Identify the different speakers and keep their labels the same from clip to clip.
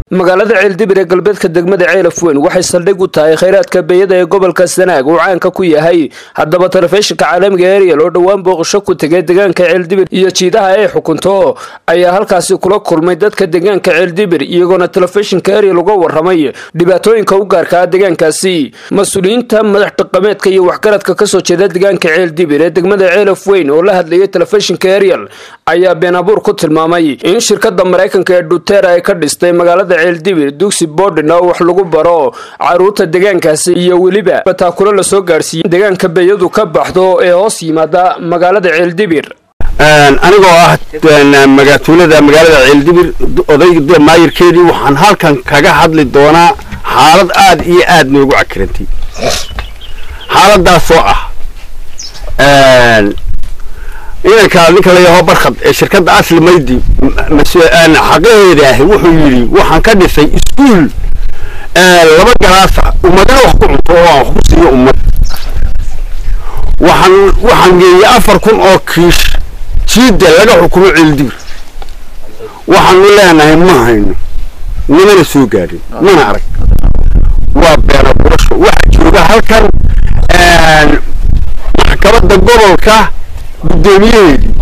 Speaker 1: magaalada ceeldibir ee galbeedka degmada ceelaf weyn waxay saldhig u tahay khayraadka beeyada ee gobolka sanaag uu caanka ku yahay haddaba telefishinka caalamiga ariel oo dhowaan booqasho ku tegay deegaanka ceeldibir iyo jiidaha ay xukunto ayaa halkaasi kula kulmay dadka deegaanka ceeldibir iyagoona telefishinka ariel uga waramay dhibaatooyinka u gaarka ah deegaankaasi mas-uuliyiinta madax dhaqameedka iyo waxgaradka kasoo jeeda deegaanka ceeldibir ee degmada ceelaf weyn oo la hadlayay telefishinka ariel ayaa been abuur ku tilmaamay in shirkada maraykanka ee dhutera ay ka dhistay magaalada ceeldibir dugsi borden oo wax lagu baro caruurta deegaankaasi iyo weliba bataakulo lasoo gaadhsiiyey deegaanka beeyadu ka baxdo ee hoos yimaada magaalada ceeldibir
Speaker 2: anigoo ah magaatuulada magaalada ceeldibir odayga maayirkeedii waxaan halkan kaga hadli doonaa xaalad aad iyo aad noogu cakirantay xaaladaasoo ah inanka ninka layaho barkhad ee shirkadda asli maydi xaqaheeda ahi wuxuu yidhi waxaan ka dhisay iskuol laba galaasa ummadana wax ku cunto oo aan wax ku siiyo ummad waxaan waxaan geeyey afar kun oo kiish jiida laga xukumo ceeldibir waxaanu leenahay ma hayno nimana soo gaadhin mana arag waa beena burasho waxaa jooga halkan maxkamadda gobolka guddoomiyaheedii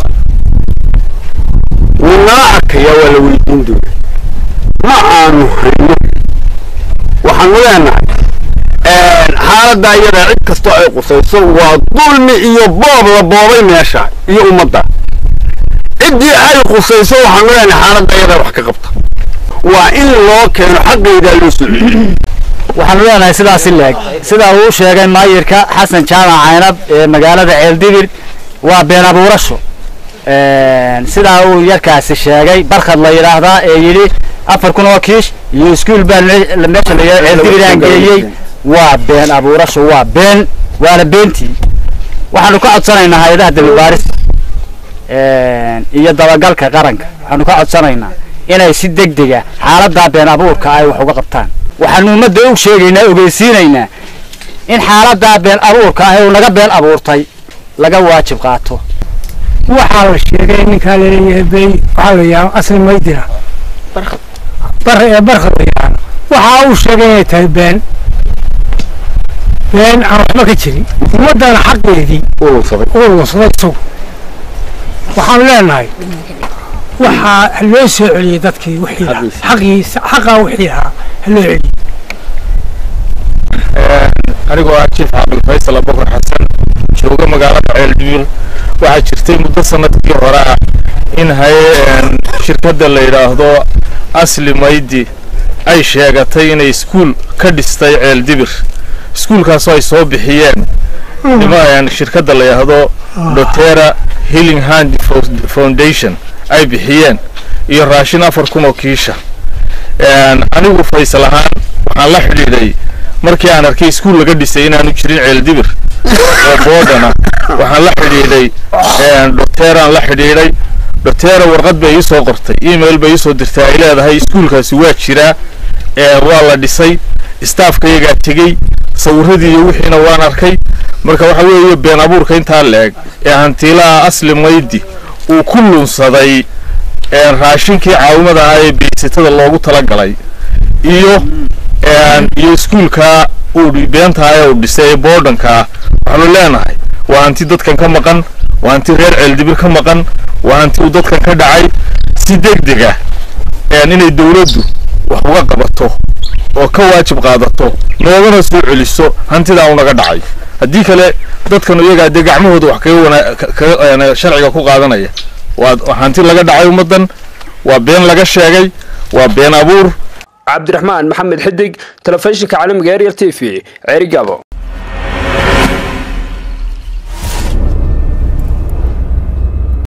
Speaker 2: wuu nala arkayaa waa la weydiin doona ma aanu hayno waxaanu leenahay xaaladdaa iyada cid kastoo ay qusayso waa dulmi iyo boob la boobay meesha iyo ummadda ciddii ay qusayso waxaanu leenahay xaaladda iyada wax ka qabta waa in loo keeno xaqeedaa loo soo
Speaker 3: waxaanu leenahay sidaas i leeg sidaa uu sheegay maayirka xasan jaamac caynab ee magaalada ceeldibir waa been abuurasho sidaa uu yarkaasi sheegay barkhad la yidhaahdaa ee yidhi afar kun oo kiish iyo iskuol baan meesha la ceeldibir aan geeyey waa been abuurasho waa been waana beentii waxaanu ka codsanaynaa hay-adaha dabibaarista iyo dabagalka qaranka waxaanu ka codsanaynaa inay si deg dega xaaladdaa been abuurka ay wax uga qabtaan waxaanu ummadda u sheegaynaa ogeysiinaynaa in xaaladdaa been abuurka ah uu naga been abuurtay laga waajib qaato
Speaker 4: waxaa la sheegay ninkaa laleeyahay bay waxaa la yidhaha asli maydina bar ee barka la yidhaahdo waxaa uu sheegay inay tahay been been aan waxba ka jirin ummaddana xaqeedii uu lunsaday isagu waxaanu leenahay waxaa loo soo celiyey dadkii wixii xaqiisa xaqaa wixii ahaa ha loo celiyey
Speaker 5: anigoo ah jief cabdul faysal abubakar xasan jooga magaalada ceeldibir waxaa jirtay muddo sanadkii hore ah in haye shirkadda la yidhaahdo asli maydi ay sheegatay inay iskuol ka dhistay ceeldibir iskuolkaasoo ay soo bixiyeen nima shirkadda la yidhaahdo dotera healing hand foundation ay bixiyeen iyo raashin afar kun oo kiisha anigu faysal ahaan waxaan la xidhiidhay markii aan arkay iskuol laga dhisay inaanu jirin ceeldibir oo boodana waxaan la xidhiidhay doteraan la xidhiidhay dotera warqad bay ii soo qortay email bay iisoo dirtay ay leedahay iskuolkaasi waa jiraa waa la dhisay staafkayagaa tegey sawiradii iyo wixiina waan arkay marka waxa weeye been abuurka intaa la-eg ee hantiilaha asli maydi uu ku lunsaday raashinkii caawimada ahaa ee beysatada loogu talagalay iyo iyo iskuolkaa uu beentaha ee uu dhisay ee boodhankaa waxaanu leenahay waa hanti dadkan ka maqan waa hanti reer ceeldibir ka maqan waa hanti uu dadkan ka dhacay si deg deg ah inay dawladdu wax uga qabato oo ka waajib qaadato noogana soo celiso hantidaa unaga dhacay haddii kale dadkan iyagaa dee gacmahooda wax kaga sharciga ku qaadanaya waa hanti laga dhacay ummaddan waa been laga sheegay waa been abuur
Speaker 1: cabdiraxmaan maxamed xidig telefishinka caalamiga ariel t v ceerigabo